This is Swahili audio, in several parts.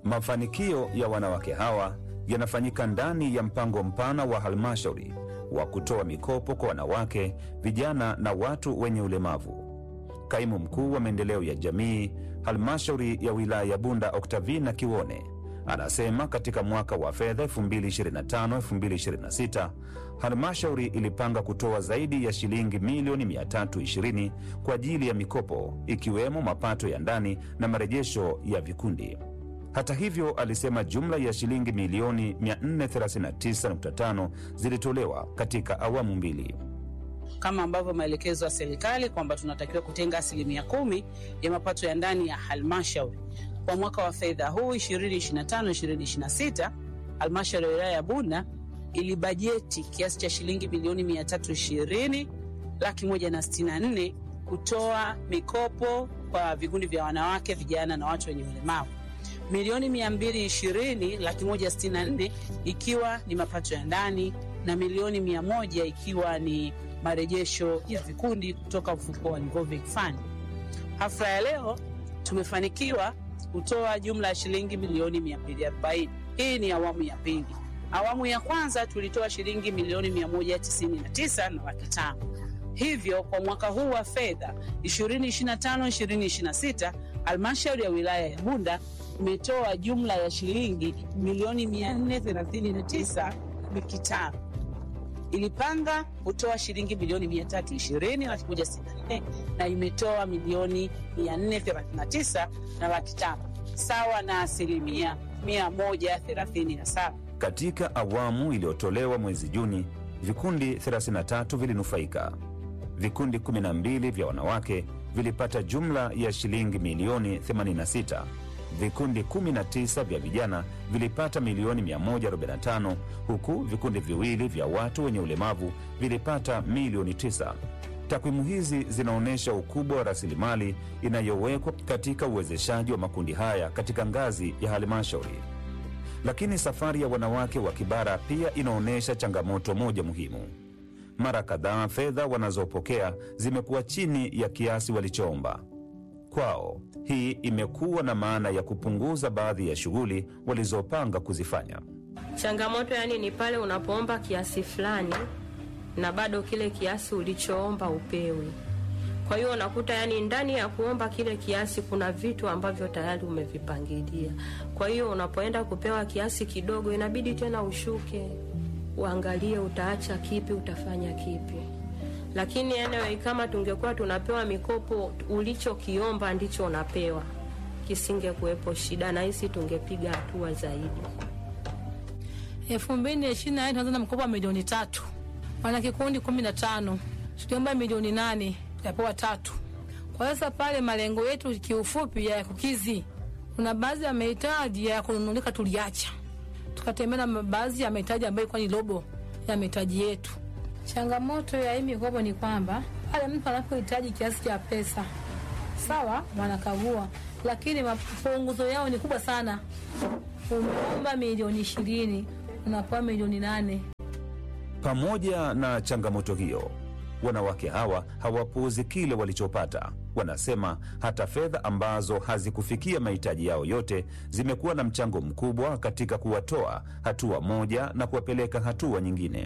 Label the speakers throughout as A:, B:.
A: Mafanikio ya wanawake hawa yanafanyika ndani ya mpango mpana wa halmashauri wa kutoa mikopo kwa wanawake, vijana na watu wenye ulemavu. Kaimu mkuu wa maendeleo ya jamii halmashauri ya wilaya ya Bunda, Oktavina Kiwone, anasema katika mwaka wa fedha 2025-2026 halmashauri ilipanga kutoa zaidi ya shilingi milioni 320 kwa ajili ya mikopo ikiwemo mapato ya ndani na marejesho ya vikundi. Hata hivyo, alisema jumla ya shilingi milioni 439.5 zilitolewa katika awamu mbili.
B: kama ambavyo maelekezo ya serikali kwamba tunatakiwa kutenga asilimia kumi ya mapato ya ndani ya halmashauri kwa mwaka wa fedha huu 2025-2026. Halmashauri ya wilaya ya Bunda ilibajeti kiasi cha shilingi milioni 320 laki moja na sitini na nne kutoa mikopo kwa vikundi vya wanawake, vijana na watu wenye ulemavu milioni 220 laki moja sitini na nne ikiwa ni mapato ya ndani na milioni 100 ikiwa ni marejesho ya vikundi kutoka mfuko wa Revolving Fund. Hafla ya leo tumefanikiwa kutoa jumla ya shilingi milioni 240. Hii ni awamu ya pili. Awamu ya kwanza tulitoa shilingi milioni 199 na laki tano. Hivyo kwa mwaka huu wa fedha 2025-2026 halmashauri ya wilaya ya Bunda imetoa jumla ya shilingi milioni 439 laki tano. Ilipanga kutoa shilingi milioni 320 laki moja sitini na nne na imetoa milioni 439 na laki tano sawa na asilimia 137.
A: Katika awamu iliyotolewa mwezi Juni, vikundi 33 vilinufaika. Vikundi 12 vya wanawake vilipata jumla ya shilingi milioni 86. Vikundi 19 vya vijana vilipata milioni 145, huku vikundi viwili vya watu wenye ulemavu vilipata milioni 9. Takwimu hizi zinaonyesha ukubwa wa rasilimali inayowekwa katika uwezeshaji wa makundi haya katika ngazi ya halmashauri. Lakini safari ya wanawake wa Kibara pia inaonyesha changamoto moja muhimu. Mara kadhaa fedha wanazopokea zimekuwa chini ya kiasi walichoomba. Kwao hii imekuwa na maana ya kupunguza baadhi ya shughuli walizopanga kuzifanya.
C: Changamoto yani ni pale unapoomba kiasi fulani na bado kile kiasi ulichoomba upewi. Kwa hiyo unakuta yani ndani ya kuomba kile kiasi kuna vitu ambavyo tayari umevipangilia. Kwa hiyo unapoenda kupewa kiasi kidogo, inabidi tena ushuke, uangalie utaacha kipi, utafanya kipi. Lakini anyway, kama tungekuwa tunapewa mikopo, ulichokiomba ndicho unapewa, kisingekuwepo shida, na hisi tungepiga hatua zaidi.
D: elfu mbili na ishirini na nne tunaanza na mkopo wa milioni tatu wana kikundi kumi na tano tukiomba milioni nane tukapewa tatu. Kwa sasa pale malengo yetu kiufupi ya kukizi, kuna baadhi ya mahitaji ya kununulika tuliacha, tukatembea na baadhi ya mahitaji ambayo ilikuwa ni robo ya mahitaji yetu. Changamoto ya hii mikopo ni kwamba pale mtu anapohitaji kiasi cha pesa sawa, wanakagua, lakini mapunguzo yao ni kubwa sana. Umeomba milioni ishirini unapewa milioni nane.
A: Pamoja na changamoto hiyo, wanawake hawa hawapuuzi kile walichopata. Wanasema hata fedha ambazo hazikufikia mahitaji yao yote zimekuwa na mchango mkubwa katika kuwatoa hatua moja na kuwapeleka hatua nyingine.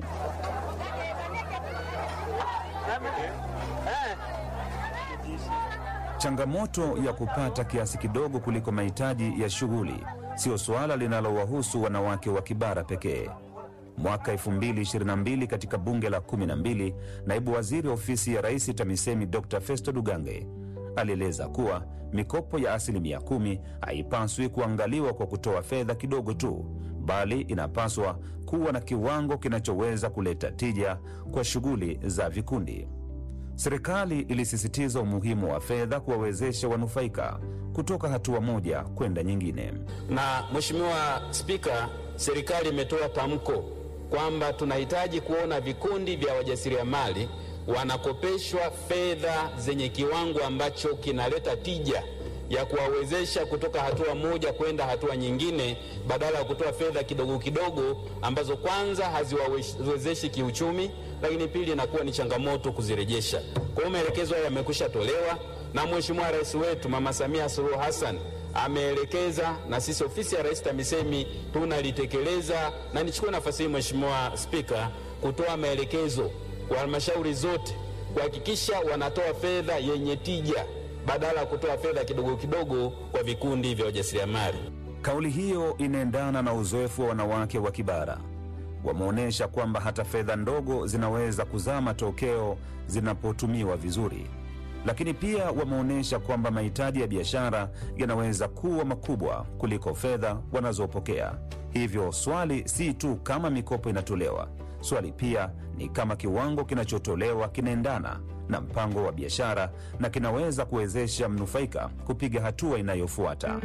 A: Changamoto ya kupata kiasi kidogo kuliko mahitaji ya shughuli sio suala linalowahusu wanawake wa Kibara pekee. Mwaka 2022 katika bunge la 12, naibu waziri ofisi ya rais TAMISEMI Dr Festo Dugange alieleza kuwa mikopo ya asilimia kumi haipaswi kuangaliwa kwa kutoa fedha kidogo tu, bali inapaswa kuwa na kiwango kinachoweza kuleta tija kwa shughuli za vikundi. Serikali ilisisitiza umuhimu wa fedha kuwawezesha wanufaika kutoka hatua moja kwenda nyingine.
E: Na Mheshimiwa Spika, serikali imetoa tamko kwamba tunahitaji kuona vikundi vya wajasiriamali wanakopeshwa fedha zenye kiwango ambacho kinaleta tija ya kuwawezesha kutoka hatua moja kwenda hatua nyingine, badala ya kutoa fedha kidogo kidogo ambazo kwanza haziwawezeshi kiuchumi, lakini pili inakuwa ni changamoto kuzirejesha. Kwa hiyo maelekezo hayo yamekwisha tolewa na Mheshimiwa Rais wetu Mama Samia Suluhu Hassan ameelekeza na sisi ofisi ya Rais TAMISEMI tunalitekeleza, na nichukue nafasi hii Mheshimiwa Spika kutoa maelekezo kwa halmashauri zote kuhakikisha wanatoa fedha yenye tija badala ya kutoa fedha kidogo kidogo kwa vikundi vya wajasiriamali.
A: Kauli hiyo inaendana na uzoefu wa wanawake wa Kibara. Wameonyesha kwamba hata fedha ndogo zinaweza kuzaa matokeo zinapotumiwa vizuri, lakini pia wameonyesha kwamba mahitaji ya biashara yanaweza kuwa makubwa kuliko fedha wanazopokea. Hivyo swali si tu kama mikopo inatolewa, swali pia ni kama kiwango kinachotolewa kinaendana na mpango wa biashara na kinaweza kuwezesha mnufaika kupiga hatua inayofuata.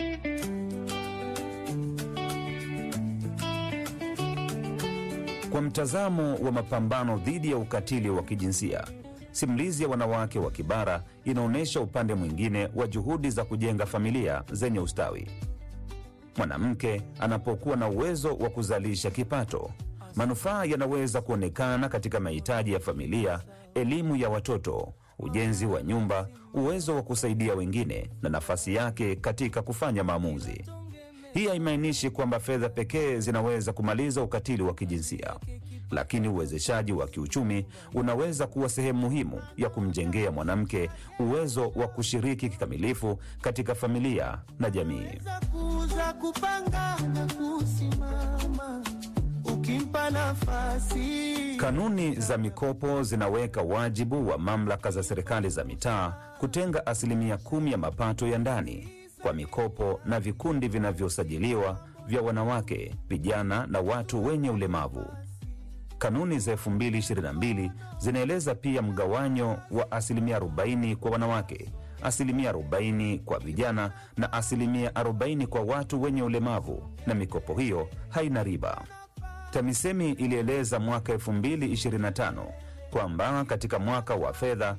A: Kwa mtazamo wa mapambano dhidi ya ukatili wa kijinsia, simulizi ya wanawake wa Kibara inaonyesha upande mwingine wa juhudi za kujenga familia zenye ustawi. Mwanamke anapokuwa na uwezo wa kuzalisha kipato, manufaa yanaweza kuonekana katika mahitaji ya familia, elimu ya watoto, ujenzi wa nyumba, uwezo wa kusaidia wengine na nafasi yake katika kufanya maamuzi. Hii haimaanishi kwamba fedha pekee zinaweza kumaliza ukatili wa kijinsia, lakini uwezeshaji wa kiuchumi unaweza kuwa sehemu muhimu ya kumjengea mwanamke uwezo wa kushiriki kikamilifu katika familia na jamii.
F: kuza kupanga na kusimama ukimpa nafasi
A: Kanuni za mikopo zinaweka wajibu wa mamlaka za serikali za mitaa kutenga asilimia kumi ya mapato ya ndani kwa mikopo na vikundi vinavyosajiliwa vya wanawake, vijana na watu wenye ulemavu. Kanuni za 2022 zinaeleza pia mgawanyo wa asilimia 40 kwa wanawake, asilimia 40 kwa vijana na asilimia 40 kwa watu wenye ulemavu, na mikopo hiyo haina riba. TAMISEMI ilieleza mwaka 2025 kwamba katika mwaka wa fedha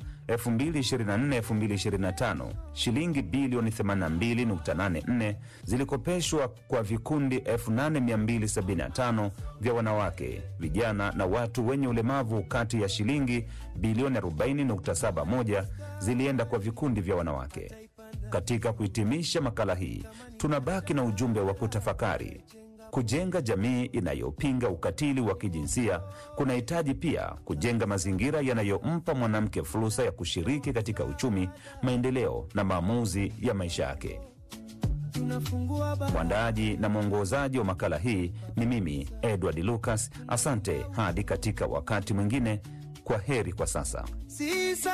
A: 2024-2025 shilingi bilioni 82.84 zilikopeshwa kwa vikundi 8275 vya wanawake, vijana na watu wenye ulemavu. Kati ya shilingi bilioni 40.71 zilienda kwa vikundi vya wanawake. Katika kuhitimisha makala hii, tunabaki na ujumbe wa kutafakari. Kujenga jamii inayopinga ukatili wa kijinsia kunahitaji pia kujenga mazingira yanayompa mwanamke fursa ya kushiriki katika uchumi, maendeleo na maamuzi ya maisha yake.
F: tunafungua ba
A: Mwandaaji na mwongozaji wa makala hii ni mimi Edward Lucas. Asante hadi katika wakati mwingine. Kwa heri kwa sasa.
F: si